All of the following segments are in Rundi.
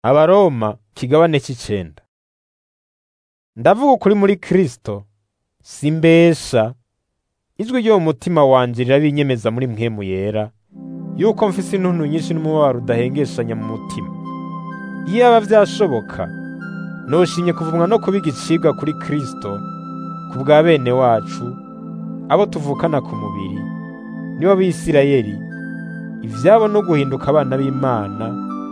Abaroma kigabane c'icenda. Ndavuga ukuri muri Kristo, simbesha. Ijwi ryo mu mutima wanje rirabinyemeza muri mpwemu yera, yuko mfise intuntu nyinshi n'umubabaro udahengeshanya mu mutima. Iyaba vyashoboka, noshimye kuvumwa no kuba igicibwa kuri Kristo, ku bwa bene wacu, abo tuvukana ku mubiri, nibo Bisirayeli, ivyabo no guhinduka abana b'Imana,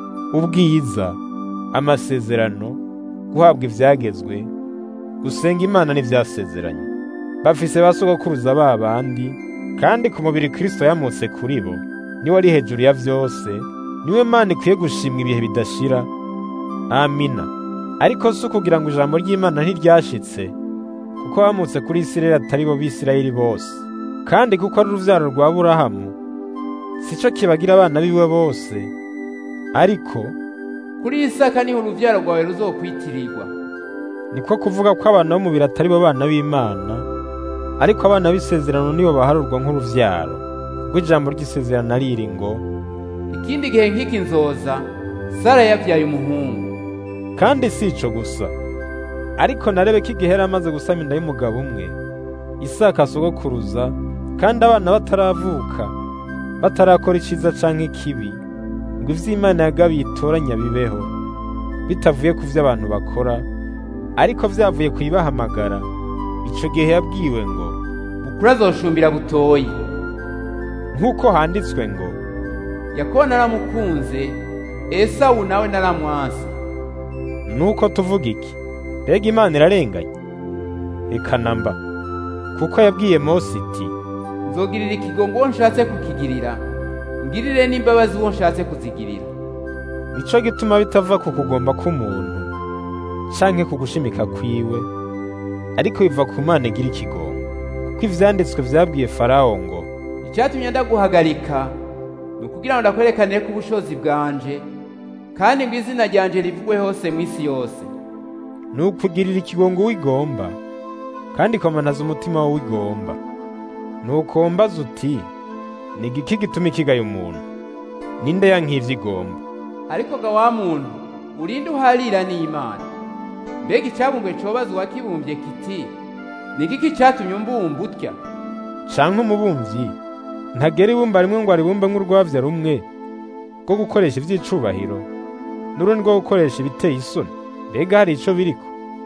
ubwiza, amasezerano, guhabwa ivyagezwe, gusenga Imana n'ivyasezeranye. Bafise ba sogokuruza ba bandi, kandi ku mubiri Kristo yamutse kuri bo, niwe ari hejuru ya vyose, niwe Mana ikwiye gushimwa ibihe bidashira. Amina. Ariko si ukugira ngo ijambo ry'Imana ntiryashitse, kuko bamutse kuri Isirayeli atari bo Bisirayeli bose, kandi kuko ari uruvyaro rwa Aburahamu, sico kibagira abana biwe bose, ariko kuri Isaka niho uruvyaro rwawe ruzokwitirirwa. niko kuvuga ko abana b'umubiri atari bo bana b'Imana, ariko abana b'isezerano nibo baharurwa nk'uruvyaro. Kuko ijambo ry'isezerano riri ngo, Ikindi gihe nk'iki nzoza, Sara yavyaye umuhungu. kandi si ico gusa, ariko na Rebeka igihe yari amaze gusama inda y'umugabo umwe, Isaka sogokuruza, kandi abana bataravuka, batarakora iciza canke ikibi, ngo ivyo Imana yagabiye itoranya bibeho, bitavuye ku vyo abantu bakora, ariko vyavuye kuyibahamagara, ico gihe yabwiwe ngo, Bukuru azoshumbira butoyi. nk'uko handitswe ngo, Yakobo naramukunze, Esawu nawe naramwanse. nuko tuvuga iki? Mbega Imana irarenganya? Eka namba, kuko yabwiye Mose iti, Nzogirira ikigongo uwo nshatse kukigirira, ngirire n'imbabazi uwo nshatse kuzigirira. nico gituma bitava ku kugomba k'umuntu canke ku gushimika kwiwe ariko biva ku Mana igira ikigongo kuko ivyanditswe vyabwiye Farawo ngo Icyatumye ndaguhagarika ni ukugira ngo ndakwerekanire ko ubushobozi bwanje, kandi ngo izina ryanje rivugwe hose mw'isi yose. ni ukugirira ikigongo wigomba kandi ikomanaza umutima wawe wigomba nuko mbaza uti ni igiki gituma ikigaye umuntu ninde yankivye igomba Ariko ga wa muntu, urinde uharira n'Imana. Mbega icyabumbwe cobaza uwakibumbye kiti, ni igiki cyatumye umbumba utya? canke umubumvyi ntagera ibumba rimwe ngo aribumbe nk'urwavya rumwe rwo gukoresha ivy'icubahiro n'urundi rwo gukoresha ibiteye isoni mbega hari ico biriko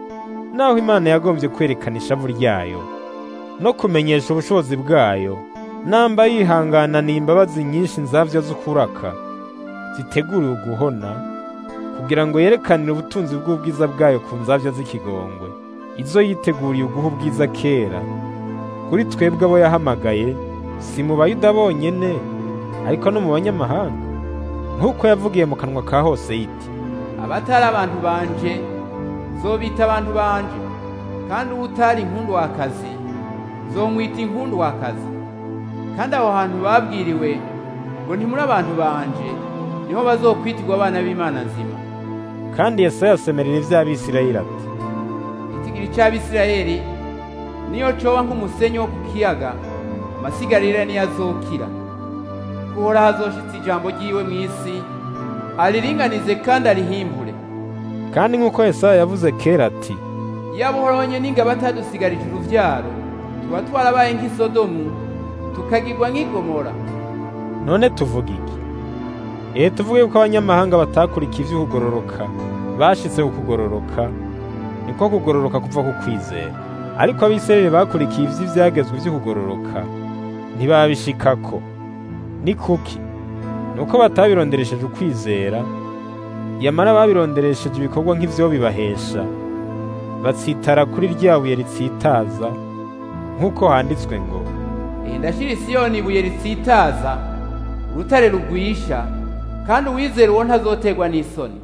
naho imana yagombye kwerekana ishavu ryayo no kumenyesha ubushobozi bwayo namba yihanganana imbabazi nyinshi nzavya z'ukuraka ziteguriwe guhona kugira ngo yerekanire ubutunzi bw'ubwiza bwayo ku nzavya z'ikigongwe izo yiteguriye uguha ubwiza kera kuri twebwe abo yahamagaye si mu bayuda bonyene ariko no mu banyamahanga nk'uko yavugiye mu kanwa ka hose yiti Abatari abantu banje, zobita abantu banje, kandi uwutari inkundu wakazi, zomwita inkundu wakazi. Kandi aho hantu babwiriwe ngo ntimuri abantu banje, niho bazokwitirwa abana b'Imana nzima. kandi yesaya asemerera ivy'abisirayeli ati Itigiri c'Abisirayeli niyo coba nk'umusenyi wo ku kiyaga, amasigarira niyo azokira. Kuhora hazoshitsa ijambo ryiwe mw'isi, ariringanize kandi arihimbure. kandi nk'uko yesaya yavuze kera ati Yaba uhoranye n'ingabo atadusigarije uruvyaro, tuba twarabaye nk'i Sodomu, tukagirwa nk'i Gomora. none tuvuga iki ehe tuvuge yuko abanyamahanga batakurikiye ivy'ukugororoka bashitse ku kugororoka niko kugororoka kuva ku kwizera ariko abisirayeli bakurikiye ivy'ivyagezwe vy'ukugororoka ntibabishikako ni kuki nuko batabironderesheje ukwizera yamara babironderesheje ibikorwa nk'ivyo bibahesha batsitara kuri rya buye ritsitaza nk'uko handitswe ngo Eh, ndashira Isiyoni ibuye ritsitaza, urutare rugwisha, kandi uwizera uwo ntazotegwa n'isoni.